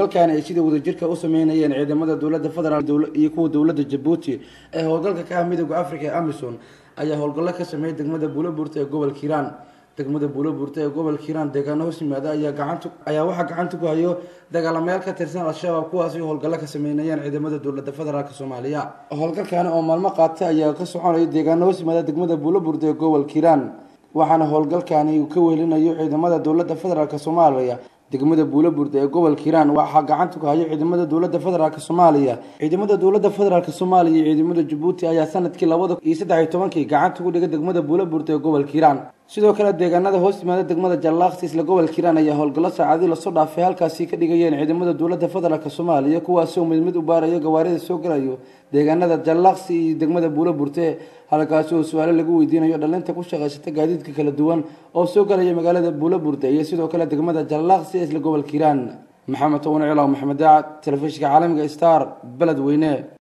howlgalkaani ay sida wadajirka u sameynayeen ciidamada dowladda federaal iyo kuwa dowladda jabuuti ee howlgalka ka ah midooda africa ee amison ayaa howlgallo ka sameeyay degmada buulobuurta ee gobolka hiiraan degmada buulobuurta ee gobolka hiiraan deegaano hoos yimaada ayaa gacanta ayaa waxaa gacanta ku hayo dagaalamayaal ka tirsan al-shabaab kuwaasi howlgallo ka sameynayeen ciidamada dowladda federaalk soomaaliya howlgalkaani oo maalmo qaatay ayaa ka soconaya deegaano hoos yimaada degmada buulobuurta ee gobolka hiiraan waxaana howlgalkaani uu ka weelinayo ciidamada dowladda federaalk soomaaliya degmada buulobuurda ee gobolka hiiraan waxaa gacanta ku hayo ciidamada dowladda federaalk soomaaliya ciidamada dowladda federaalk soomaaliya iyo ciidamada jabuuti ayaa sanadkii labada iyo saddex iyo tobankii gacanta ku dhigay degmada buulobuurda ee gobolka hiiraan sidoo kale deegaanada hoos yimaada degmada jallaaqsi isla gobolka hiiraan ayaa howlgallo saacadii lasoo dhaafay halkaasi ka dhigayeen ciidamada dowladda federaalk soomaaliya kuwaasoo mid mid u baarayo gawaarida soo galayo deegaanada jallaaqsi iyo degmada buuloburte halkaasi oo su-aalo lagu weydiinayo dhalinta ku shaqaysata gaadiidka kala duwan oo soo galaya magaalada buuloburte iyo sidoo kale degmada jallaaqsi ee isla gobolka hiiraan maxamed towan cilaw maxamed daacad telefishinka caalamiga star beledweyne